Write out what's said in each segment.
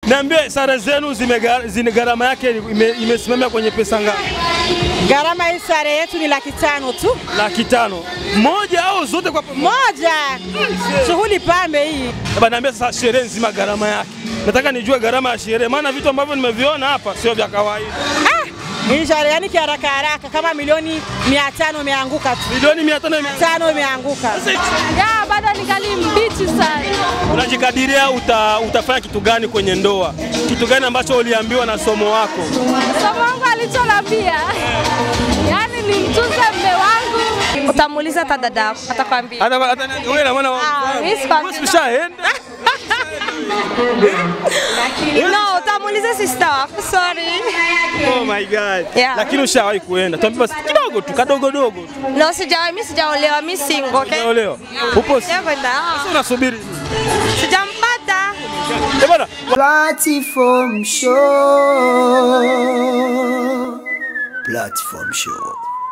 niambie sare zenu zimega- zine gharama yake ime- imesimamia kwenye pesa ngapi? Gharama hii sare yetu ni laki tano tu Laki tano moja au zote kwa pamoja? moja. Shughuli pambe hii. Baba, niambia sasa sherehe nzima gharama yake. Nataka nijue gharama ya sherehe, maana vitu ambavyo nimeviona hapa sio vya kawaida. Ah, hii sare yani kiharaka haraka kama milioni mia tano imeanguka tu, Milioni mia tano ime- tano imeanguka. Ya, bado ningali mbichi sana. Unajikadiria uta, utafanya kitu gani kwenye ndoa? Kitu gani ambacho uliambiwa na somo wako? Somo wangu alichonambia, yaani nimtunze mme wangu. Utamuuliza hata dada yako, atakwambia. Hata hata wewe na maana Ah, mimi sikwambii. wewe ushaenda? No, utamuuliza sister wako, sorry. Oh my god. Yeah. Lakini ushawahi kuenda. Tuambie basi kidogo tu, kadogo dogo tu. No, sijaoa, mimi sijaolewa, mimi single, okay? Unaelewa? Upo si- Sijakwenda, ah. sasa unasubiri. Sijampata. Eh bwana, Platform show. Platform show.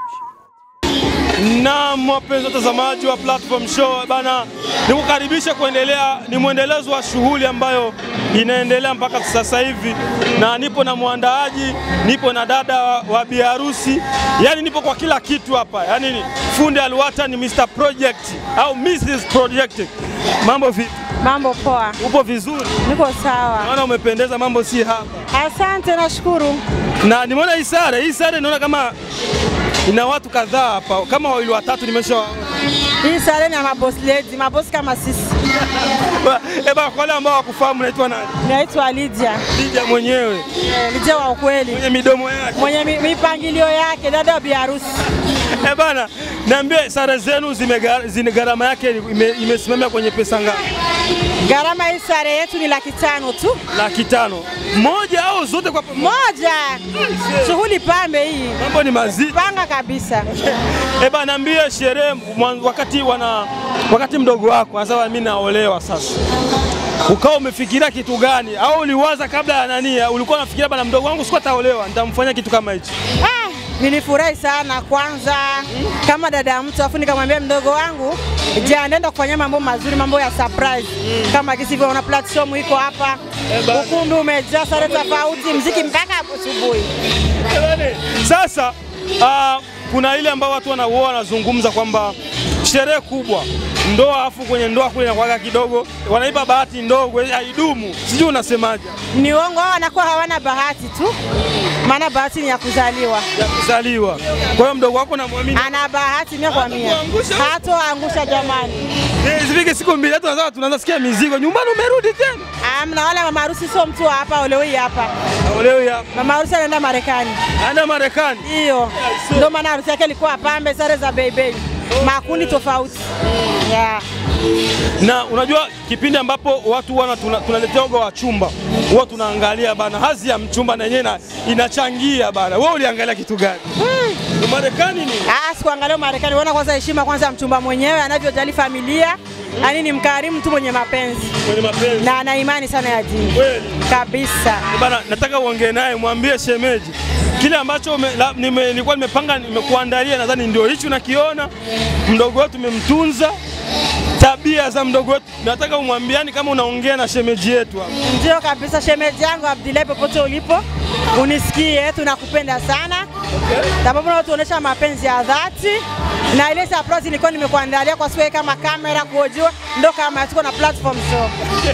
na wapenzi watazamaji wa Platform Show bana, nikukaribisha kuendelea, ni mwendelezo wa shughuli ambayo inaendelea mpaka sasa hivi, na nipo na mwandaaji, nipo na dada wa, wa biharusi, yani nipo kwa kila kitu hapa, yani ni fundi Alwata ni Mr Project au Mrs Project. Mambo vipi? Mambo poa, Upo vizuri? niko sawa. Naona umependeza, mambo si hapa. Asante, nashukuru. Na nimeona hii sare, hii sare naona kama ina watu kadhaa hapa, kama wawili watatu nimesha Hii sare ni ya mabosi lady, mabosi kama sisi. Eba, kwa wale ambao wakufahamu naitwa nani? Naitwa Lydia, Lydia mwenyewe Eh, Lydia wa ukweli, mwenye midomo yake. mwenye mi- mipangilio yake, dada wa biharusi. Eh bana, niambie sare zenu zime- zine gharama yake ime- imesimamia kwenye pesa ngapi? Gharama hii sare yetu ni laki tano tu, Laki tano moja au zote kwa pamoja? moja. Shughuli pambe hii, Mambo ni mazito. panga kabisa. Eh bana, niambie sherehe mwan- wakati wana wakati mdogo wako anasema mimi naolewa sasa, ukawa umefikiria kitu gani au uliwaza kabla ya nani? Ulikuwa unafikiria bana, mdogo wangu siku ataolewa nitamfanyia kitu kama hicho? Ah, nilifurahi sana kwanza kama dada ya mtu, afu nikamwambia mdogo wangu je, anaenda kufanyia mambo mazuri, mambo ya surprise kama kisi hivyo. Una platform iko hapa, ukumbi umejaa sare tofauti, mziki mpaka hapo asubuhi. Jamani, Sasa uh, kuna ile ambao watu wanauoa wanazungumza kwamba sherehe kubwa ndoa, afu kwenye ndoa kule inakuwaga kidogo, wanaipa bahati ndogo ili haidumu. Sijui unasemaje Ni uongo, hao wanakuwa hawana bahati tu, maana bahati ni ya kuzaliwa. ya kuzaliwa. Kwa hiyo mdogo wako namwamini, Ana bahati mia kwa mia, Hatakuangusha. hatoangusha jamani. Eh, zifike siku mbili hata tunaanza tunaanza sikia mizigo nyumbani, umerudi tena Amna, wala mama harusi sio mtu wa hapa, olewi hapa. leo hapa Mama harusi anaenda Marekani. anaenda Marekani. Hiyo ndio maana harusi yake ilikuwa pambe, sare za bei bei, makundi tofauti. Yeah. Na unajua kipindi ambapo watu wana tuna- tunaletea oga wa chumba huwa tunaangalia bana hazi ya mchumba na yenyewe ina- inachangia bana. Wewe uliangalia kitu gani? Ni Marekani ni Ah, sikuangalia Marekani, unaona kwanza heshima kwanza ya mchumba mwenyewe anavyojali familia, yaani ni mkarimu tu mwenye mapenzi kwenye mapenzi na ana imani sana ya dini kweli. kabisa. Bana, nataka uongee naye, mwambie shemeji kile ambacho ume- la- nime- nilikuwa nimepanga nimekuandalia, nadhani ndio hichi unakiona. Mdogo wetu umemtunza, tabia za mdogo wetu, nataka umwambiani kama unaongea na shemeji yetu hapa. Ndio kabisa, shemeji yangu Abdillahi, popote ulipo unisikie, tunakupenda sana sababu unatuonesha mapenzi ya dhati, na ile surprise ilikuwa nimekuandalia kwa siku hii kama kamera kuojua, ndo kama tuko na platform show.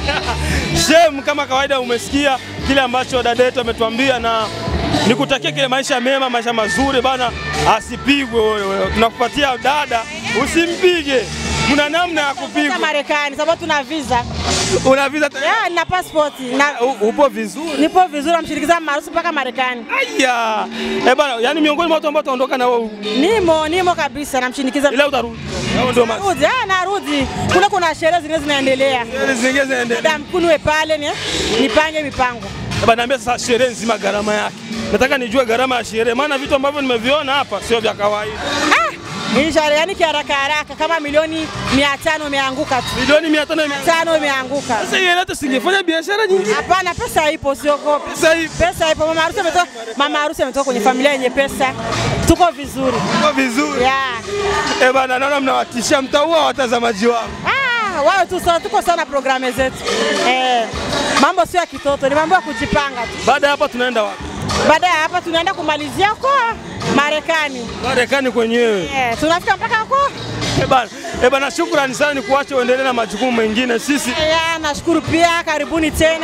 Shem, kama kawaida, umesikia kile ambacho dada yetu ametuambia, na nikutakia kile maisha mema, maisha mazuri bana, asipigwe wewe. Tunakupatia dada, usimpige. Mna namna ya Sasa kupigwa. Marekani sababu tuna visa Una visa tayari? ya, nina passport na U- upo vizuri. nipo vizuri, namshirikiza maarusi mpaka Marekani. Aya, eh bana, yani miongoni mwa watu ambao wataondoka na wewe, Nimo nimo kabisa, namshinikiza ila utarudi. Hao ndio mazi. Narudi, ah, narudi. Kule kuna sherehe zingine zinaendelea, Zingine zinaendelea. da mkunwe pale ni nipange mipango. Eh bana, niambia sasa sherehe nzima gharama yake. Nataka nijue gharama ya sherehe, maana vitu ambavyo nimeviona hapa sio vya kawaida. Ah, hii sherehe yani kiharaka haraka kama milioni mia tano imeanguka tu, Milioni 500 ime- tano imeanguka. Sasa hiyo hata singefanya biashara nyingine. Hapana, pesa ipo, siogope. Sasa hivi Pesa ipo. Mama harusi ametoka, mama harusi ametoka kwenye familia yenye pesa, tuko vizuri Kwa vizuri. yeah. Eh bana, naona mnawatishia, mtaua watazamaji wangu. Ah, wao tu sawa, tuko sana programe zetu eh, mambo sio ya kitoto, ni mambo ya kujipanga tu. Baada ya hapa tunaenda wapi? Baada ya hapa tunaenda kumalizia huko Marekani Marekani kwenyewe. eh, tunafika mpaka huko Eh bana, eh bana, shukrani sana, ni kuache uendelee na majukumu mengine. Sisi ya, nashukuru pia, karibuni tena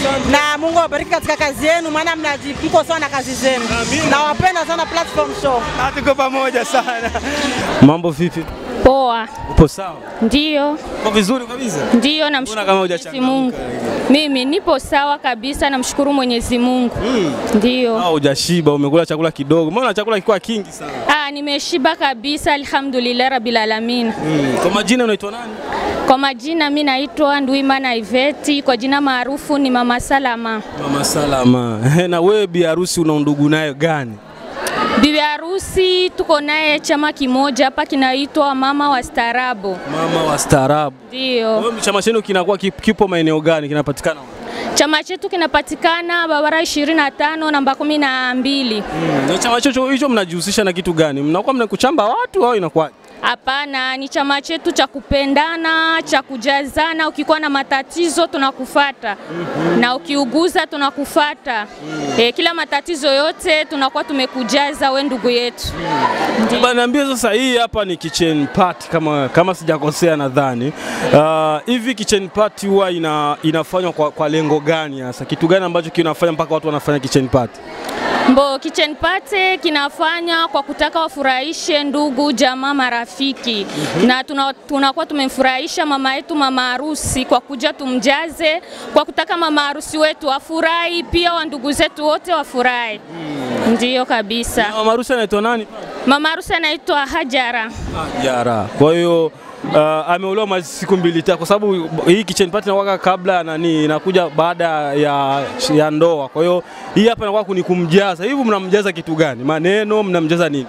na Mungu awabariki katika kazi yenu, maana mnaji- mko sawa na kazi zenu. Amina. Nawapenda sana Platform Show. Ah, tuko pamoja sana. Mambo vipi? Poa, Upo sawa? ndio Uko vizuri kabisa? ndio, Mbona namshukuru kama Mwenyezi hujachangamka Mungu. Mimi nipo sawa kabisa, namshukuru Mwenyezi Mungu. Ndio. Ah, hujashiba, umekula chakula kidogo. Mbona chakula kilikuwa kingi sana? Ah, nimeshiba kabisa, alhamdulillah rabbil alamin. Mm. Kwa majina unaitwa nani? Kwa majina mi naitwa Ndwimana Iveti, kwa jina maarufu ni Mama Salama. Mama Salama. Na wewe bi harusi una ndugu naye gani? Bibi harusi tuko naye chama kimoja hapa kinaitwa Mama wa Staarabu. Mama wa staarabu. Ndio. Wewe chama chenu kinakuwa kip- kipo maeneo gani? Kinapatikana wapi? Chama chetu kinapatikana barabara 25 namba 12. Mm. Na chama chocho hicho mnajihusisha na kitu gani? Mnakuwa mnakuchamba watu au inakuwa? Hapana, ni chama chetu cha kupendana, cha kujazana. Ukikuwa na matatizo tunakufata na ukiuguza tunakufata e, kila matatizo yote tunakuwa tumekujaza we ndugu yetu. Bana, niambie sasa, hii hapa ni kitchen party kama, kama sijakosea nadhani. Ah, Hivi kitchen party huwa ina, inafanywa kwa, kwa lengo gani hasa? Kitu gani ambacho kinafanya mpaka watu wanafanya kitchen party? Mbo kitchen party kinafanya kwa kutaka wafurahishe ndugu, jamaa, marafiki na tuna- tunakuwa tumemfurahisha mama yetu mama harusi kwa kuja tumjaze, kwa kutaka mama harusi wetu afurahi, pia wa ndugu zetu wote wafurahi. Ndiyo kabisa. Mama harusi anaitwa nani? Mama harusi anaitwa Hajara. Jara. Kwa hiyo uh, ameolewa mali siku mbili tatu, kwa sababu hii kitchen party inakuwa kabla ya nani, inakuja baada ya, ya ndoa. Kwa hiyo hii hapa inakuwa ni kumjaza. Hivi mnamjaza kitu gani? Maneno mnamjaza nini?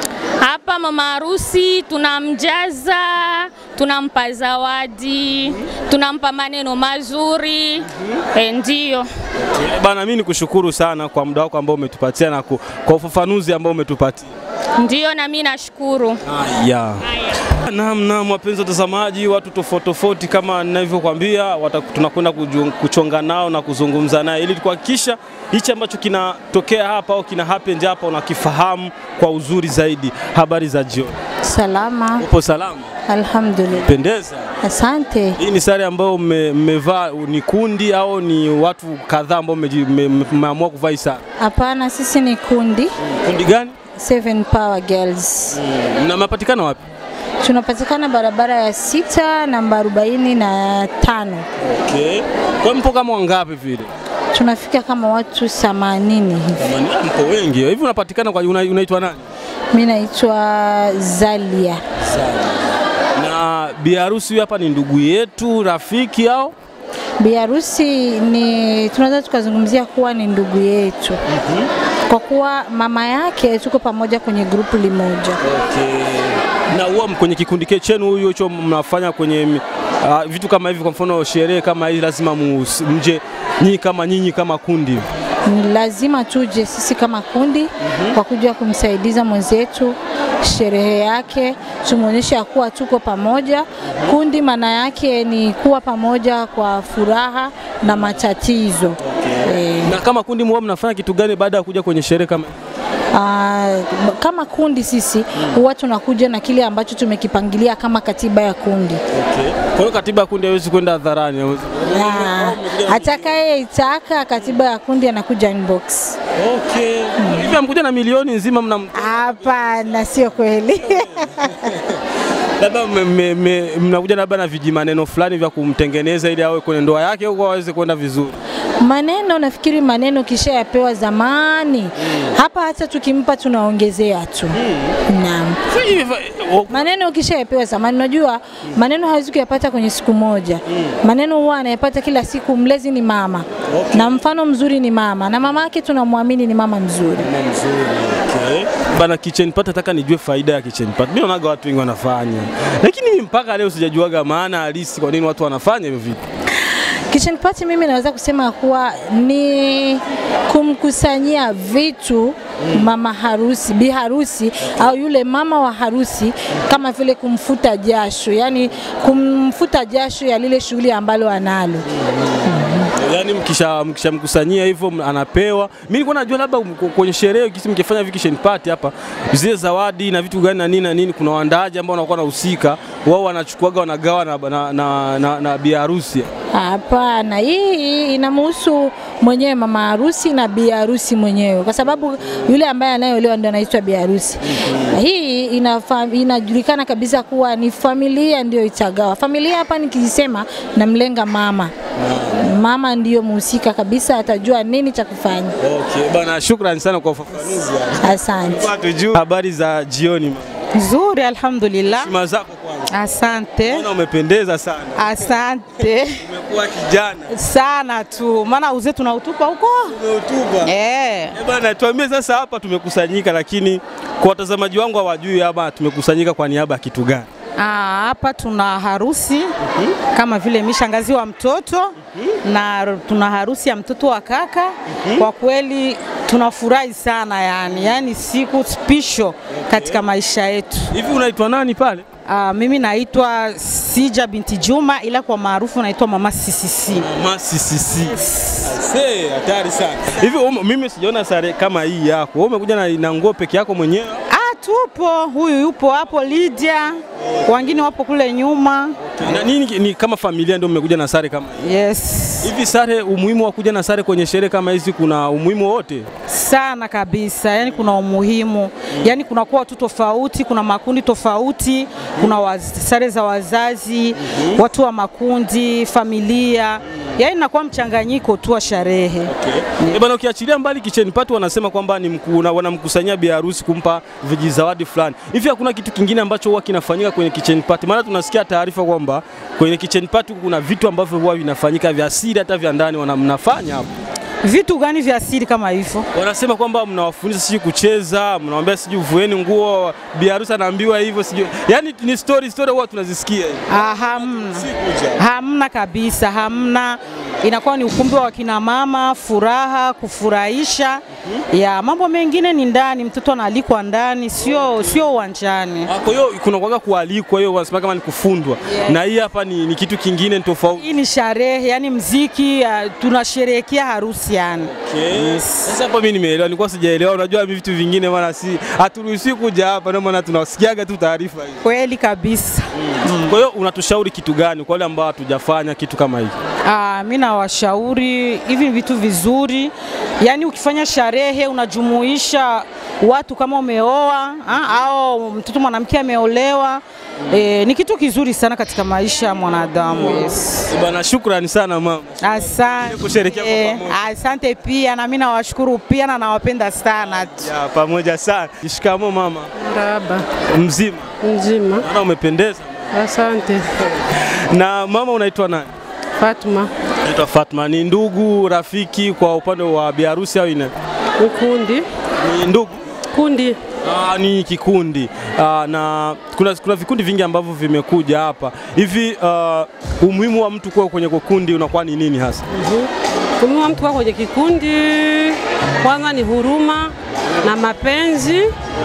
Hapa mama harusi tunamjaza, tunampa zawadi, tunampa maneno mazuri. E, ndiyo. Bana, mimi nikushukuru sana kwa muda wako ambao umetupatia na ku, kwa ufafanuzi ambao umetupatia. Ndiyo, na mimi nashukuru. Haya. Naam, naam, wapenzi watazamaji, watu tofauti tofauti kama ninavyokuambia, wata- tunakwenda kuju- kuchonga nao na kuzungumza naye ili kuhakikisha hichi ambacho kinatokea hapa au kina happen hapa unakifahamu kwa uzuri zaidi. Habari za jioni, Salama, upo salama? alhamdulillah. Pendeza. Asante. Hii ni sare ambayo mme- mmevaa, ni kundi au ni watu kadhaa ambao mmeji- mme- mme- mmeamua kuvaa hii sare? Hapana, sisi ni kundi Kundi gani? Seven Power Girls. Na mnapatikana wapi? Tunapatikana barabara ya sita namba arobaini na tano. Okay. Kwa mpo kama wangapi vile? Tunafika kama watu 80 hivi. Jamani, mpo wengi. Hivi unapatikana kwa una- unaitwa nani? Mimi naitwa Zalia. Na bi harusi huyu hapa ni ndugu yetu, rafiki au? Bi harusi ni tunaweza tukazungumzia kuwa ni ndugu yetu kwa kuwa mama yake tuko pamoja kwenye grupu limoja. Okay. Na huwa kwenye kikundi ke- chenu huyu hicho mnafanya kwenye uh, vitu kama hivi, kwa mfano sherehe kama hii, lazima mu- mje nyinyi kama nyinyi kama kundi hivi. Ni lazima tuje sisi kama kundi kwa kuja kumsaidiza mwenzetu sherehe yake, tumwonyeshe ya kuwa tuko pamoja. Kundi maana yake ni kuwa pamoja kwa furaha na matatizo. Eh, Na kama kundi huwa mnafanya kitu gani baada ya kuja kwenye sherehe kama hii? ah, kama kundi sisi huwa tunakuja na kile ambacho tumekipangilia kama katiba ya kundi. Okay. Kwa hiyo katiba ya kundi haiwezi kwenda hadharani. haiwezi- Na atakayeitaka katiba ya kundi anakuja inbox. Okay. Hivi amkuja na milioni nzima mna Hapana, sio kweli. labda mme- mme- mme- mnakuja labda na vijimaneno fulani vya kumtengeneza ili awe kwenye ndoa yake huko aweze kwenda vizuri. Maneno nafikiri maneno kisha yapewa zamani. Hapa hata tukimpa tunaongezea tu. Naam. Maneno ukisha yapewa zamani, unajua maneno hawezi kuyapata kwenye siku moja. Maneno huwa anayapata kila siku. Mlezi ni mama na mfano mzuri ni mama, na mama yake tunamwamini ni mama mzuri. Okay. Bana kitchen party nataka nijue faida ya kitchen party. Mimi naonaga watu wengi wanafanya. Lakini mimi mpaka leo sijajuaga maana halisi kwa nini watu wanafanya hivyo vitu. Kitchen party mimi naweza kusema kuwa ni kumkusanyia vitu mama harusi, bi harusi au yule mama wa harusi, kama vile kumfuta jasho, yani kumfuta jasho ya lile shughuli ambalo analo. Yaani mkisha mkishamkusanyia hivyo m- anapewa. Mimi nilikuwa najua labda mko- kwenye sherehe kisi mkifanya hivi kitchen party hapa zile zawadi na vitu gani na nini na nini, kuna waandaaji ambao wanakuwa wanahusika, wao wanachukuaga wanagawa na, na, na, na, na bi harusi. Hapana, hii inamhusu mwenyewe mama harusi na bi harusi mwenyewe, kwa sababu yule ambaye anayeolewa ndio anaitwa bi harusi. Hii inafa, inajulikana kabisa kuwa ni familia ndio itagawa. Familia hapa nikisema namlenga mama, mama ndiyo mhusika kabisa, atajua nini cha kufanya. Okay, bana, shukrani sana kwa ufafanuzi. Asante. Tujue habari za jioni. mama. Nzuri, alhamdulillah. Heshima zako kwanza. Asante, Naona umependeza sana. asante Umekuwa kijana. sana tu, maana uzee tunautupa huko Umeutuba. eh. Eh bana, tuambie sasa, hapa tumekusanyika, lakini kwa watazamaji wangu hawajui hapa tumekusanyika kwa niaba ya kitu gani? Ah, Hapa tuna harusi kama vile mishangazi wa mtoto na tuna harusi ya mtoto wa kaka. Kwa kweli tunafurahi sana yani, yani siku spisho katika maisha yetu. Hivi unaitwa nani pale? Ah, mimi naitwa Sija binti Juma, ila kwa maarufu naitwa Mama CCC. Mama CCC. Ase, hatari sana. Hivi ume- mimi sijaona sare kama hii yako. Wewe umekuja na, na nguo peke yako mwenyewe? Ah, tupo, huyu yupo hapo Lydia, wengine wapo kule nyuma. Na nini ni kama familia ndio mmekuja na sare kama hii? Yes, Hivi sare, umuhimu wa kuja na sare kwenye sherehe kama hizi kuna umuhimu wote? sana kabisa. Yani kuna umuhimu, yani kunakuwa watu tofauti, kuna makundi tofauti, kuna waz, sare za wazazi, watu wa makundi, familia, yani inakuwa mchanganyiko tu wa sherehe. Eh bana, ukiachilia mbali kitchen party wanasema kwamba ni mkuu na wanamkusanyia bi harusi kumpa vijizawadi fulani. Hivi hakuna kitu kingine ambacho huwa kinafanyika kwenye kitchen party? Maana tunasikia taarifa kwamba kwenye kitchen party kuna vitu ambavyo huwa vinafanyika vya siri hata vya ndani wana mnafanya hapo. Vitu gani vya asili kama hivyo? Wanasema kwamba mnawafundisha sijui kucheza, mnawambia sijui vueni nguo, bi harusi anaambiwa hivyo sijui. Yaani ni story story huwa tunazisikia hivi. Ah, hamna. Si kuja. Hamna kabisa, hamna. Inakuwa ni ukumbi wa kina mama, furaha, kufurahisha. Ya mambo mengine ni ndani, mtoto analikwa ndani, sio sio uwanjani. Ah, Kwa hiyo kuna kwaga kualikwa, hiyo wanasema kama ni kufundwa. Na hii hapa ni, ni kitu kingine ni tofauti. Hii ni sherehe, yani mziki, uh, tunasherehekea harusi yani. Okay. Sasa hapa mimi nimeelewa, nilikuwa sijaelewa. Unajua mimi vitu vingine maana si haturuhusiwi kuja hapa, ndio maana tunasikiaga tu taarifa hizi. Kweli kabisa. Kwa hiyo unatushauri kitu gani kwa wale ambao hatujafanya kitu kama hiki? Ah, mi nawashauri hivi ni vitu vizuri, yaani ukifanya sherehe unajumuisha watu kama umeoa ah, au mtoto mwanamke ameolewa. E, ni kitu kizuri sana katika maisha ya mwanadamu. Yes. Eh, Bana, shukrani sana mama. Asante. Kusherehekea kwa pamoja. Asante pia na mimi nawashukuru pia na nawapenda sana tu. Ya, pamoja sana. Shikamo mama. Marahaba, Mzima. mzima. Naona umependeza. Asante. Na mama unaitwa nani? Fatma Naitwa Fatma. Ni ndugu, rafiki kwa upande wa biharusi au ina? Mkundi, Ni ndugu. kundi Ah, ni kikundi ah, na kuna, kuna vikundi vingi ambavyo vimekuja hapa hivi. ah, umuhimu wa mtu kuwa kwenye kikundi unakuwa ni nini hasa? umuhimu wa mtu kuwa kwenye kikundi, kwanza ni huruma na mapenzi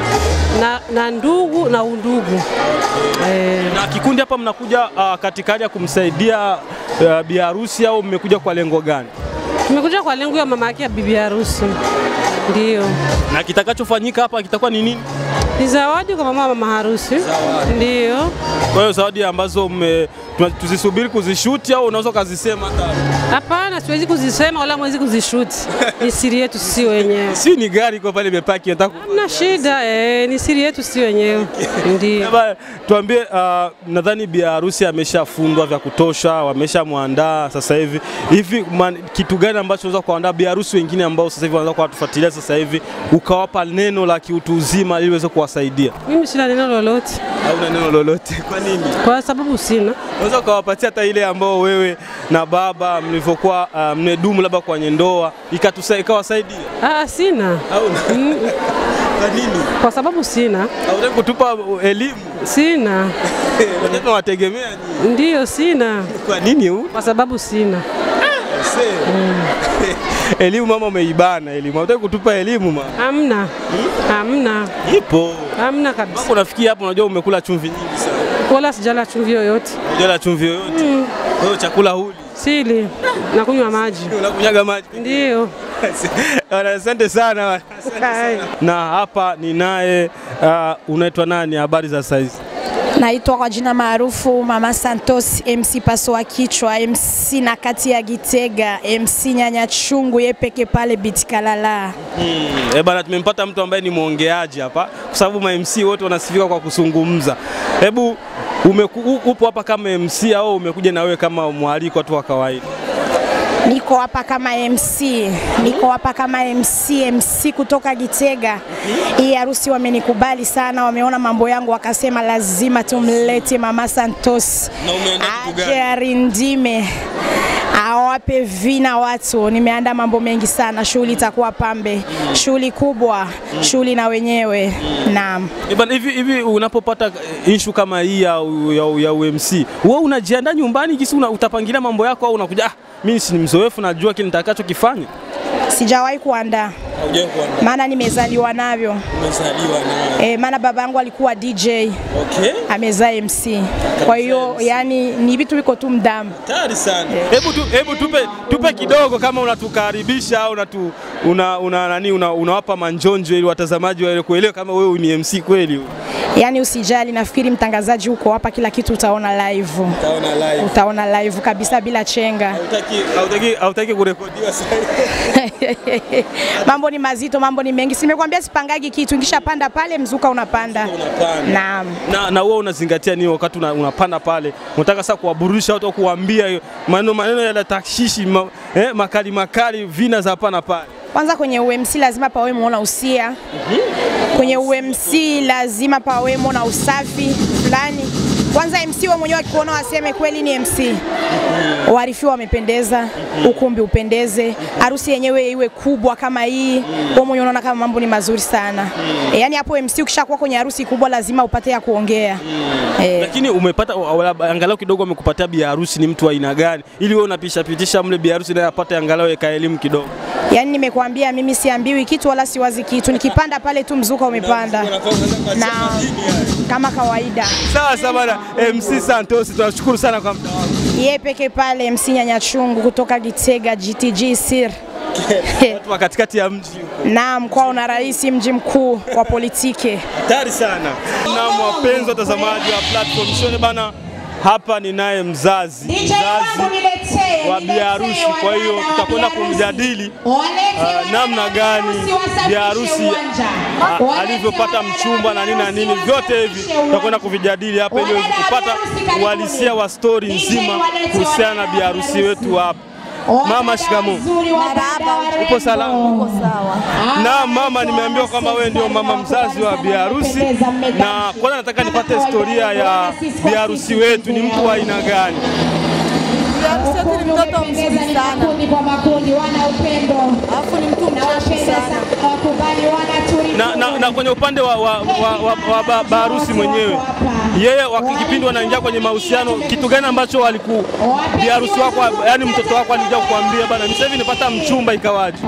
na, na ndugu na undugu eh, Na kikundi hapa mnakuja ah, katika hali ya kumsaidia uh, biharusi au mmekuja kwa lengo gani? tumekuja kwa lengo ya mama yake ya bibi harusi, ndio Na kitakachofanyika hapa kitakuwa ni nini? ni zawadi kwa mama wa mama harusi, ndio Kwa hiyo zawadi ambazo mme, tuna- tuzisubiri kuzishuti au unaweza ukazisema hata hapana, siwezi kuzisema wala mwezi kuzishuti, ni siri yetu sisi wenyewe. si ni gari iko pale imepaki nataka ku- Hamna shida eh, ni siri yetu sisi wenyewe, ndio. Labda tuambie, uh, nadhani bi harusi ameshafundwa vya kutosha, wameshamwandaa sasa hivi. Hivi man- kitu gani ambacho unaweza kuandaa bi harusi wengine ambao sasa hivi wanaweza kuwatufuatilia sasa hivi, ukawapa neno la kiutu uzima ili iweze kuwasaidia, Mimi sina neno lolote au na neno lolote? Kwa nini? kwa sababu sina. Unaweza ukawapatia hata ile ambao wewe na baba mlivyokuwa uh, mmedumu labda kwenye ndoa ikatusa ikawasaidia, Ah, sina au kwa nini? kwa sababu sina, Hautaki kutupa elimu? sina Watoto wategemea nyinyi. ndiyo, sina Kwa nini huu? kwa sababu sina. Elimu mama, umeibana elimu. Hutaki kutupa elimu mama? Hamna, hamna, Ipo. hamna kabisa, Mambo unafikia hapo, unajua umekula chumvi nyingi sana. wala sijala chumvi yoyote, Unajala chumvi yoyote. Kwa hiyo chakula huli. sili nakunywa maji. Unakunyaga maji. Ndiyo. Bwana, Asante sana. bwana. Asante sana. Na hapa ninaye uh, unaitwa nani? Habari za saizi? Naitwa kwa jina maarufu Mama Santos, MC Paso wa kichwa, MC na kati ya Gitega, MC nyanya chungu ye peke pale Bitikalala. Hmm. Eh bana, tumempata mtu ambaye ni mwongeaji hapa, kwa sababu ma MC wote wanasifika kwa kuzungumza. Hebu umeku, u- upo hapa kama MC au umekuja na wewe kama mwaliko tu wa kawaida? Niko hapa kama MC, niko hapa kama MC, MC kutoka Gitega. Hii harusi wamenikubali sana, wameona mambo yangu wakasema lazima tumlete Mama Santos Na umeenda kitu aje arindime awape vina watu. Nimeandaa mambo mengi sana, shughuli itakuwa pambe, shughuli kubwa, shughuli na wenyewe. Naam. Eh bana, hivi hivi unapopata eh, issue kama hii ya, ya, ya UMC, wewe unajiandaa nyumbani kisi una, utapangilia mambo yako au unakuja ah, mimi si ni mzoefu najua kile nitakachokifanya? Sijawahi kuandaa Haujawahi kuandaa. maana nimezaliwa navyo. Umezaliwa na E, maana baba yangu alikuwa DJ Okay. amezaa MC, kwa hiyo yani ni vitu viko tu mdamu. Hatari sana. Hebu tu, hebu tupe, tupe kidogo kama unatukaribisha au unatu, una, una, nani una, unawapa manjonjo ili watazamaji waele kuelewa kama wewe ni MC kweli. Yani usijali, nafikiri mtangazaji huko hapa, kila kitu utaona live, Utaona live. utaona live kabisa bila chenga. Hautaki hautaki hautaki kurekodiwa sasa. mambo ni mazito, mambo ni mengi. Simekwambia sipangagi kitu, nikishapanda pale mzuka unapanda. Unapanda. Naam. Na, na wewe unazingatia nini wakati una, unapanda pale? Unataka sasa kuwaburudisha watu au kuambia maneno maneno ya takshishi ma, eh, makali makali vina za hapa na pale. Kwanza kwenye UMC lazima pawe muona usia. Kwenye UMC lazima pawe muona usafi fulani. Kwanza MC wewe mwenyewe akikuona waseme kweli ni MC. Warifiwa wamependeza, ukumbi upendeze, harusi yenyewe iwe kubwa kama hii. Wewe mwenyewe unaona kama mambo ni mazuri sana. E, yani hapo MC ukishakuwa kwenye harusi kubwa lazima upate ya kuongea. E, Lakini umepata wala- angalau kidogo amekupatia bi harusi ni mtu wa aina gani, ili wewe unapisha pitisha mle bi harusi naye apate angalau eka elimu kidogo. yani nimekuambia mimi siambiwi kitu wala siwazi kitu. Nikipanda pale tu mzuka umepanda. Na kama kawaida. Sawa sawa bana, MC Santos, tunashukuru sana kwa muda wako. Ye peke pale MC Nyanya Chungu kutoka Gitega GTG Sir. Watu wa katikati ya mji. Naam, kwao na rais mji mkuu wa politiki. Hatari sana. Na wapenzi watazamaji wa platform show bana, hapa ninaye mzazi mzazi wa biharusi. Kwa hiyo tutakwenda kumjadili ah, namna gani biharusi ah, alivyopata mchumba na nini na nini, vyote hivi tutakwenda kuvijadili hapa ili uweze kupata uhalisia wa stori nzima kuhusiana na biharusi wetu hapa. Mama, shikamoo. Upo salama? Uko sawa. Na mama, nimeambiwa kwamba wewe ndio mama mzazi wa biharusi, na kwanza nataka nipate historia ya biharusi wetu. Ni mtu wa aina gani? Biharusi yetu ni mtoto mzuri sana. Alafu ni mtu mcheshi sana. Na, na, na kwenye upande wa, wa, wa, wa, wa ba- baharusi mwenyewe, yeye wakikipindi wanaingia kwenye mahusiano, kitu gani ambacho waliku biharusi wako, yani mtoto wako alikuja kukuambia bana, mimi sasa hivi nipata mchumba, ikawaje?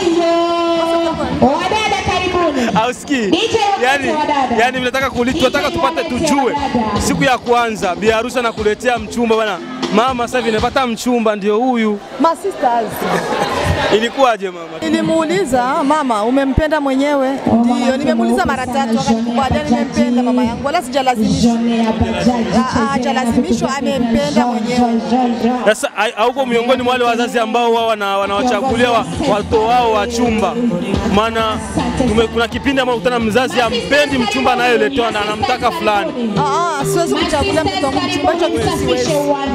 au sikii? Yani, yani tunataka kuli, tunataka tupate tujue, siku ya kwanza bi harusi anakuletea mchumba bwana, mama, sasa hivi nimepata mchumba, ndio huyu. Ma sisters. Ilikuwaje mama? Nilimuuliza mama, umempenda mwenyewe? Ndio, nimemuuliza mara tatu, akanikubali nimempenda mama yangu, wala sijalazimishwa. Ah, Hajalazimishwa, amempenda mwenyewe. Sasa hai- hauko miongoni mwa wale wazazi ambao wao wana- wanawachagulia wa- watoto wao wachumba, maana tume- kuna kipindi ambapo kutana mzazi ampendi mchumba anayeletewa na anamtaka fulani. Ah, ah, siwezi kuchagulia mtoto wangu mchumba, hicho kitu siwezi.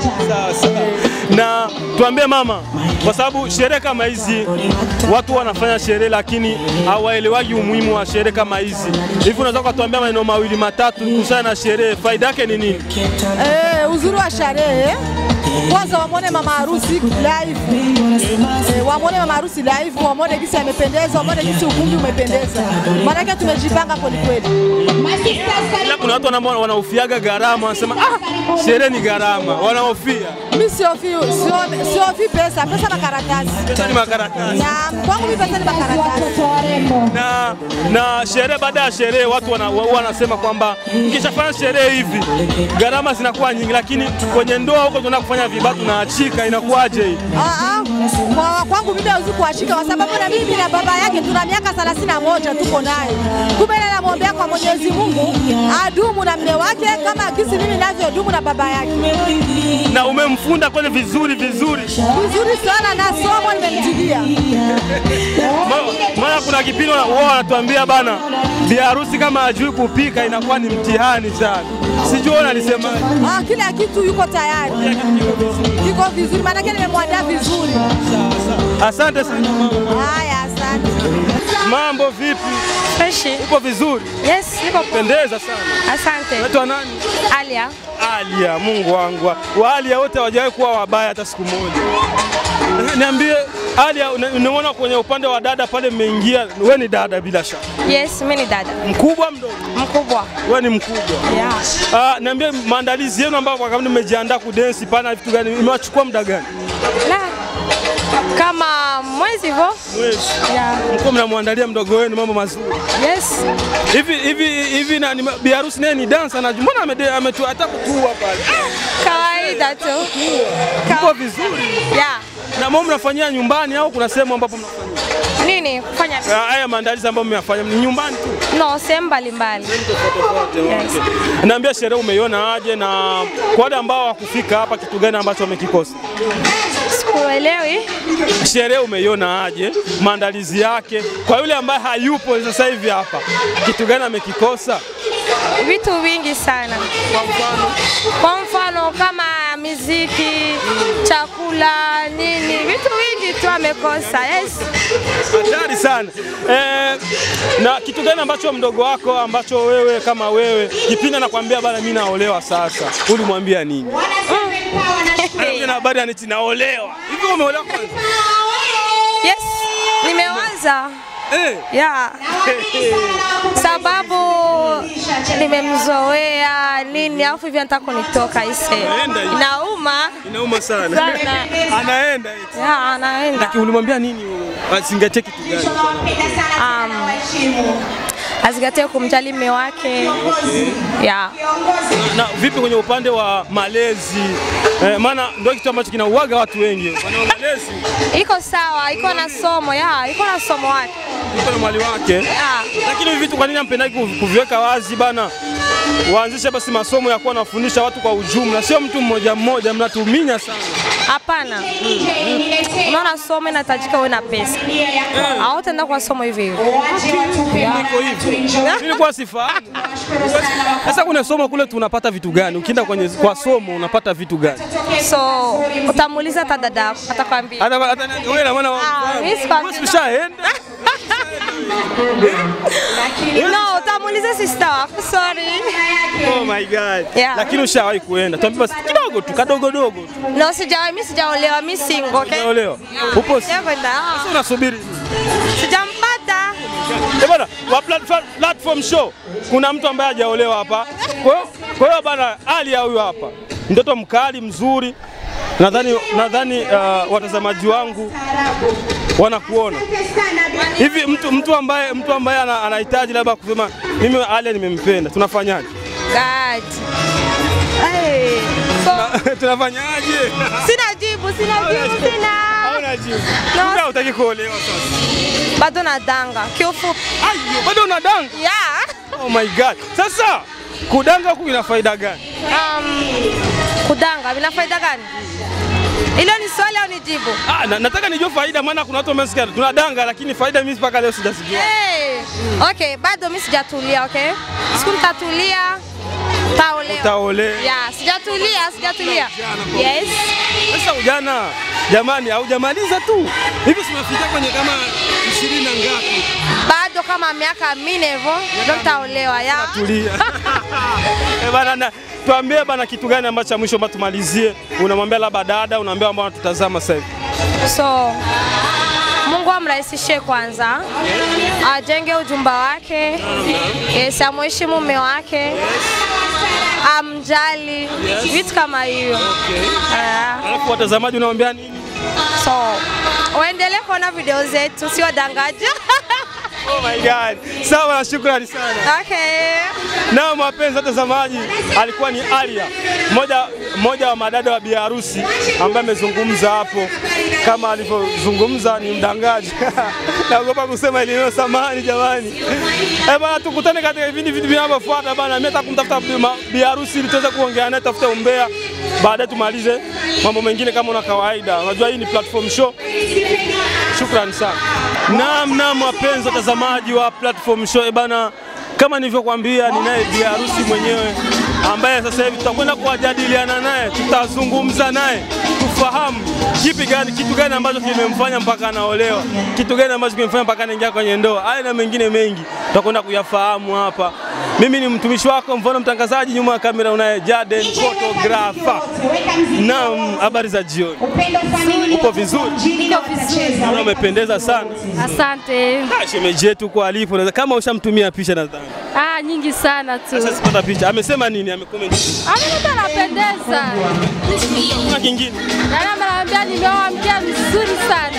na tuambie mama, kwa sababu sherehe kama hizi watu wanafanya sherehe lakini hawaelewagi umuhimu wa sherehe kama hizi. Hivi unaweza kutuambia maneno mawili matatu kuhusiana na sherehe, faida yake ni nini? Eh, uzuri wa sherehe kwanza wamwone mama harusi live, Eh, wamwone mama harusi live, wamwone gisi amependeza, wamwone gisi ukumbi umependeza, maanake tumejipanga kwelikweli. Ila kuna watu wana- wanahofiaga gharama, wanasema ah, sherehe ni gharama, wanahofia Mi siofi sio- siofi pesa, pesa makaratasi pesa ni makaratasi na kwangu mi pesa ni makaratasi. na na sherehe. Baada ya sherehe, watu wana- wa- wanasema kwamba ukishafanya sherehe hivi gharama zinakuwa nyingi, lakini kwenye ndoa huko tunaenda kufanya vibatu tunaachika, inakuwaje hii? Ah, ah, kwa kwangu mimi hawezi kuwashika kwa sababu na mimi na baba yake tuna miaka 31 tuko naye. Kumbe ile namwombea kwa Mwenyezi Mungu adumu na mme wake kama kisi mimi navyodumu na baba yake. Na umemfunda kweli vizuri vizuri. Vizuri sana na somo nimemtilia. Ma- Maana kuna kipindi wana- wao wanatuambia bana, bi harusi kama hajui kupika inakuwa ni mtihani sana. Sijui wewe unalisemaje? Ah, kila kitu yuko tayari. Yuko vizuri maana yake nimemwandaa vizuri. Asante sana mama. Haya, asante. Mambo vipi? Fresh. Uko vizuri? Yes, niko poa. Pendeza sana. Asante. Unaitwa nani? Alia. Alia, Mungu wangu. Waalia wote hawajawahi kuwa wabaya hata siku moja. Eh, Niambie Alia, una- unaona kwenye upande wa dada pale mmeingia, wewe ni dada bila shaka. Yes, mimi ni dada. Mkubwa mdogo? Mkubwa. Wewe ni mkubwa. Yeah. Ah, niambie maandalizi yenu ambayo kwa kama mmejiandaa kudensi pana vitu gani? Imewachukua muda gani? La. Kama mwezi hivyo. Mwezi. Yeah. Mko mnamwandalia mdogo wenu mambo mazuri. Yes. Hivi hivi hivi na ni- bi harusi naye ni dansa na mbona amede- ametu hata kutua pale. Kawaida tu. Mko vizuri. Yeah. Na mbona mnafanyia nyumbani au kuna sehemu ambapo mnafanyia? Nini? Kufanya nini? Ah, Haya maandalizi ambayo mmeyafanya ni nyumbani tu. No, sehemu mbalimbali. Yes. Naambia sherehe umeiona aje na kwa wale ambao hawakufika hapa kitu gani ambacho wamekikosa? Sikuelewi. Sherehe umeiona aje? Maandalizi yake kwa yule ambaye hayupo sasa hivi hapa, kitu gani amekikosa? Vitu vingi sana. Kwa mfano Kwa mfano kama miziki, chakula, nini, vitu vingi tu amekosa. Yes. hatari sana eh, na kitu gani ambacho mdogo wako ambacho wewe kama wewe kipindi anakwambia bana, mimi naolewa sasa, ulimwambia nini? Anakuja na habari anichi naolewa hivi, umeolewa kwanza? Yes, nimewaza Eh. yeah. sababu nimemzoea nini, alafu hivi anataka kunitoka ise, Anaenda hivi. inauma Inauma sana. Sana. Anaenda eti. yeah, anaenda Lakini ulimwambia nini? Azingatie kitu gani? um, azingatie kumjali mume wake yeah. Na vipi kwenye upande wa malezi eh, maana ndio kitu ambacho kinauaga watu wengi. Upande wa malezi Iko sawa, iko na somo yeah, iko na somo wake iko na mwali wake. yeah. Lakini hivi vitu kwa nini ampendagi kuvi- kuviweka wazi bana? Waanzishe basi masomo ya kuwa nafundisha watu kwa ujumla, sio mtu mmoja mmoja, mnatuminya sana. Hapana, unaona somo inahitajika uwe na pesa, hautaenda kwa somo hivi hivi. Iko hivyo. Nilikuwa sifahamu. Sasa kuna somo kule tunapata vitu gani? Ukienda kwenye kwa somo unapata vitu gani? So utamuuliza hata dada yako atakwambia. Hata hata wewe na maana Ah, mimi sikwambii. wewe ushaenda. No, utamuuliza sister wako. Sorry. Oh my god. Yeah. Lakini ushawahi kuenda. Tuambie basi kidogo tu, kadogo dogo tu. No, sijawahi, mimi sijaolewa, mimi single, okay? Unaolewa. Upo si- Sijakwenda. ah. Sasa unasubiri. Sijampata. Eh bana, wa platform, platform show kuna mtu ambaye hajaolewa hapa. Kwa hiyo kwa hiyo bana Ali huyu hapa. Mtoto mkali mzuri. Nadhani nadhani uh, watazamaji wangu wanakuona. Hivi mtu mtu ambaye mtu ambaye ana- anahitaji labda kusema mimi Ali nimempenda. Tunafanyaje? God. Hey. So, Tunafanyaje? sina jibu, sina jibu, sina. Hauna jibu. No. Kumbe hutaki kuolewa sasa. Bado nadanga. Kiufupi. Ayo, bado unadanga? Yeah. Oh my god. Sasa kudanga huku ina faida gani? Um, kudanga vina faida gani? Hilo ni swali au ni jibu? Ah, na, nataka nijue faida maana kuna watu wamesikia tunadanga lakini faida mimi mpaka leo sijazijua. Hey. Okay, bado mimi sijatulia, okay? Siku nitatulia taolewa. Utaolewa. Yeah, sijatulia, sijatulia. Yes. Sasa ujana jamani, haujamaliza tu hivi, simefika kwenye kama ishirini na ngapi? Bado kama miaka minne hivyo ndio nitaolewa ya. Tulia. Eh bana, na tuambie bana, kitu gani ambacho cha mwisho ambacho tumalizie, unamwambia labda dada, unaambia ambao wanatutazama sasa hivi? So Mungu amrahisishie kwanza, ajenge ujumba wake, yes, amheshimu mume wake, amjali, vitu kama hiyo. Ah, Alafu watazamaji unawambia nini? So waendelee kuona video zetu, sio dangaja. Oh my God. Sawa, na shukrani sana. Okay. Na mapenzi watazamaji, alikuwa ni Alia, mmoja mmoja wa madada wa biharusi ambaye amezungumza hapo. Kama alivyozungumza ni mdangaji. Naogopa kusema ile neno samani, jamani. Eh bana, tukutane katika vipindi vitu vinavyofuata bana. Mimi nataka kumtafuta bima- biharusi ili tuweze kuongea naye, tafute umbea, baadaye tumalize mambo mengine kama una kawaida. Unajua hii ni platform show. Shukrani sana. Naam, naam, wapenzi watazamaji wa platform show eh bana, kama nilivyokuambia, ninaye bi harusi mwenyewe ambaye sasa hivi tutakwenda kuwajadiliana naye, tutazungumza naye tufahamu kipi gani, kitu gani ambacho kimemfanya mpaka anaolewa, kitu gani ambacho kimemfanya mpaka anaingia kwenye ndoa. Haya na mengine mengi tutakwenda kuyafahamu hapa. Mimi ni mtumishi wako, mfano mtangazaji, nyuma ya kamera unaye Jaden photographer. Naam, habari za jioni. Uko vizuri? Niko vizuri. Naona umependeza sana. Asante. Ah, Shemeji yetu kwa alipo, naweza- kama ushamtumia picha nadhani. Ah, nyingi sana tu. Sasa sipata picha. Amesema nini? Amecomment. Amekuta anapendeza. Kuna kingine. Yaani ameniambia nimeoa mke mzuri sana.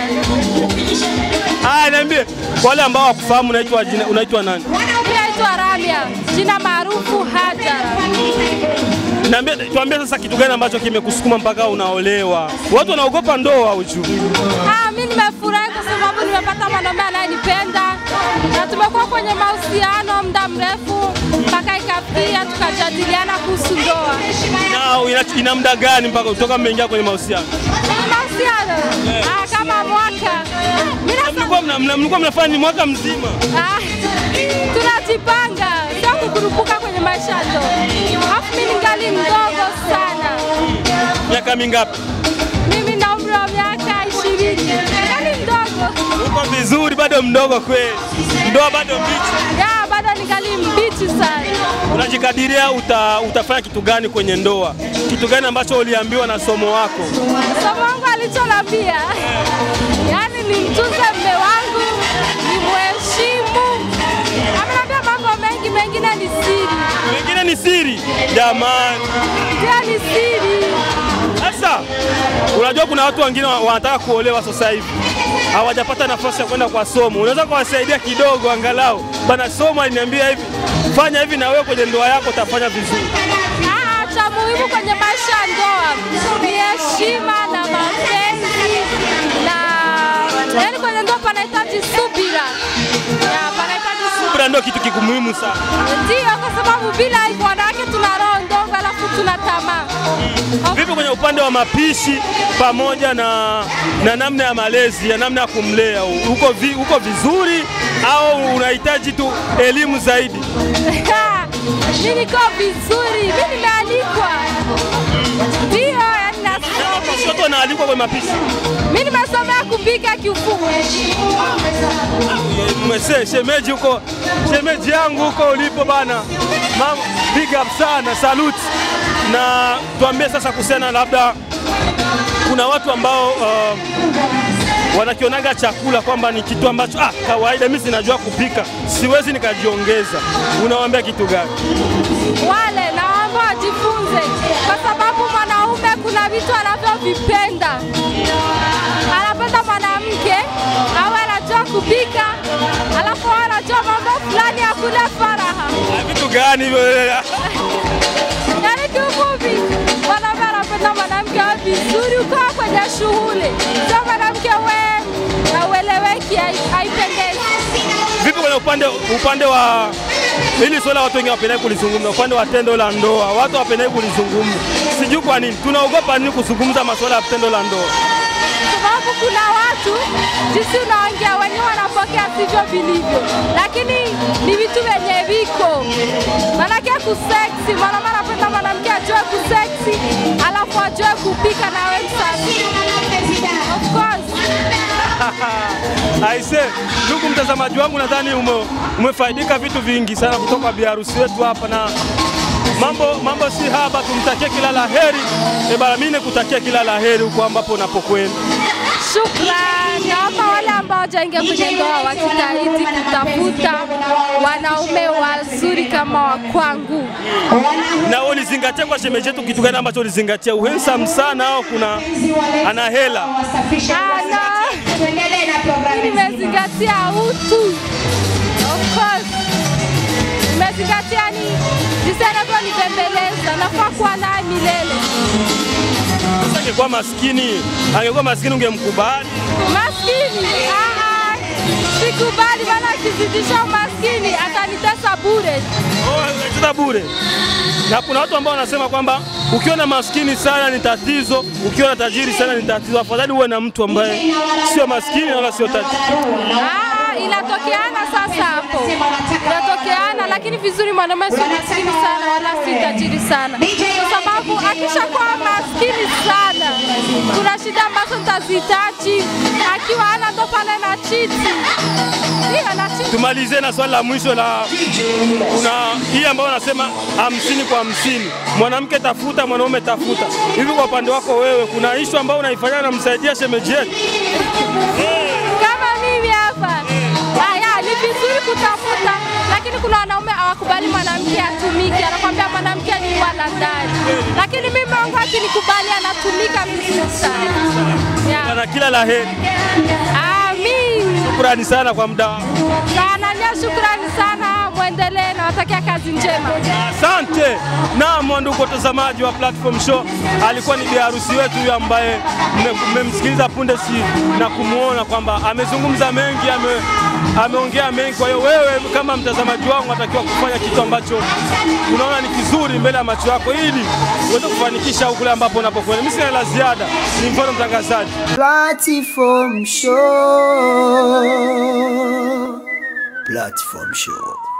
Ah, niambie kwa wale ambao wakufahamu unaitwa jina unaitwa nani? Mimi naitwa Ramia, jina maarufu Hajara. Niambie tuambie sasa kitu gani ambacho kimekusukuma mpaka unaolewa? Watu wanaogopa ndoa uchu. Ah, mimi nimefurahi kwa sababu nimepata mwanaume anayenipenda na tumekuwa kwenye mahusiano muda mrefu mpaka ikafikia tukajadiliana kuhusu ndoa. Na ina, ina muda gani mpaka kutoka mmeingia kwenye mahusiano? Kwenye mahusiano ah, kama mwaka Mimi na- Mlikuwa mna, mna, mlikuwa mnafanya ni mwaka mzima. Ah, tunajipanga sio kukurupuka kwenye maisha ya ndoa. Alafu mimi ningali mdogo sana, Miaka mingapi? mimi na umri wa miaka ishirini, ningali mdogo Uko vizuri bado mdogo kweli. Ndoa bado mbichi. ya bado ningali mbichi sana. Unajikadiria uta, utafanya kitu gani kwenye ndoa? Kitu gani ambacho uliambiwa na somo wako? Somo wangu alichonambia, yani nimtunze mme wangu, nimheshimu. Amenambia mambo mengi, mengine ni siri, Wengine ni siri. Jamani. ndio ni siri. Sasa unajua kuna watu wengine wa- wanataka kuolewa sasa hivi hawajapata nafasi ya kwenda kwa somo. Unaweza kuwasaidia kidogo, angalau bana, somo aliniambia hivi, fanya hivi na wewe kwenye ndoa yako utafanya vizuri. Ah, cha muhimu kwenye maisha ya ndoa ni heshima na mapenzi na yani, kwenye ndoa panahitaji subira, Ya, panahitaji subira. Subira ndio kitu kikumuhimu sana. Ndio, kwa sababu bila hivyo wanawake tuna roho ndogo, alafu tuna tamaa. Vipi kwenye upande wa mapishi pamoja na, na namna ya malezi ya namna ya kumlea, uko, vi, uko vizuri au unahitaji tu elimu zaidi? Mimi niko vizuri, mimi nimealikwa. Ndio, yani nasoma. Watu wanaalikwa kwenye mapishi. Mimi nimesomea kupika kiufupi. Mwese, shemeji huko, shemeji yangu huko ulipo bana, mama, big up sana, salute. Na tuambie sasa kuhusiana, labda kuna watu ambao uh, wanakionaga chakula kwamba ni kitu ambacho ah, kawaida. Mimi sinajua kupika, siwezi nikajiongeza. Unawaambia kitu gani? Wale naomba wajifunze, kwa sababu mwanaume kuna vitu anavyovipenda. Anapenda mwanamke awe anajua kupika, alafu awe anajua mambo fulani ya kule faraha. Vitu gani hivyo? Yaani kiufupi, mwanaume anapenda mwanamke awe vizuri, ukawa kwenye shughuli, sio mwanamke we na ueleweki, hai- haipendezi. Vipi kwenye upande upande wa hili swala watu wengi wapendai kulizungumza, upande wa tendo la ndoa, watu wapendai kulizungumza. Sijui kwa nini tunaogopa nini kuzungumza masuala ya tendo la ndoa. sababu kuna watu jinsi unaongea wenyewe wanapokea sivyo vilivyo, lakini ni vitu vyenye viko manake kuseksi. Mwanaume anapenda mwanamke ajue kuseksi, alafu ajue kupika na we msafi. Of course. Aise, ndugu mtazamaji wangu, nadhani ume, umefaidika vitu vingi sana kutoka kwa biharusi wetu hapa, na mambo mambo si haba, tumtakie kila la heri. E bana, mimi nikutakia kila la heri huko ambapo unapokwenda. Shukrani. Naomba wale ambao hawajaingia kwenye ndoa wajitahidi kutafuta wanaume wazuri kama wa kwangu. Na wewe ulizingatia kwa shemeji yetu kitu gani ambacho ulizingatia? Uhensam sana au kuna ana hela? Ana nimezingatia utu. Of course. Nimezingatia ni jinsi anavyonibembeleza, nafaa kuwa naye milele. Sasa angekuwa maskini, angekuwa maskini ungemkubali? Maskini ah, ah, sikubali, maana akizidisha umaskini atanitesa bure. Unacheza bure. Na kuna watu ambao wanasema kwamba ukiwa na maskini sana ni tatizo, ukiwa na tajiri sana ni tatizo. Afadhali uwe na mtu ambaye sio maskini wala sio tajiri. Ah, inatokeana sasa hapo, inatokeana, lakini vizuri mwanaume sio maskini sana wala si tajiri sana, kwa sababu akishakuwa maskini sana, kuna shida ambazo nitazihitaji. Akiwa hana ndo pale na chiti, ndio na chiti. Tumalizie na swali la mwisho la kuna hii ambayo wanasema hamsini kwa hamsini, mwanamke tafuta, mwanaume tafuta. Hivi kwa upande wako wewe, kuna ishu ambayo unaifanya namsaidia shemeji yetu? kama mimi hapa. Haya, ni vizuri kutafuta, lakini kuna wanaume hawakubali mwanamke atumike, anakwambia mwanamke ni wala ndani, lakini mimi wangu akinikubali anatumika vizuri sana. Yeah. Bana, kila la heri. Amin. Shukrani sana kwa muda wako. Sana nya shukrani sana, mwendelee, nawatakia kazi njema. Asante. Naam, ndugu watazamaji wa Platform Show, alikuwa ni bi harusi wetu huyu ambaye mme- mmemsikiliza punde si na kumwona kwamba amezungumza mengi, ame, ameongea mengi. Kwa hiyo wewe kama mtazamaji wangu unatakiwa kufanya kitu ambacho unaona ni kizuri mbele ya macho yako ili uweze kufanikisha kule ambapo unapokwenda. Mimi sina la ziada, ni mfano mtangazaji. Platform Show. Platform Show.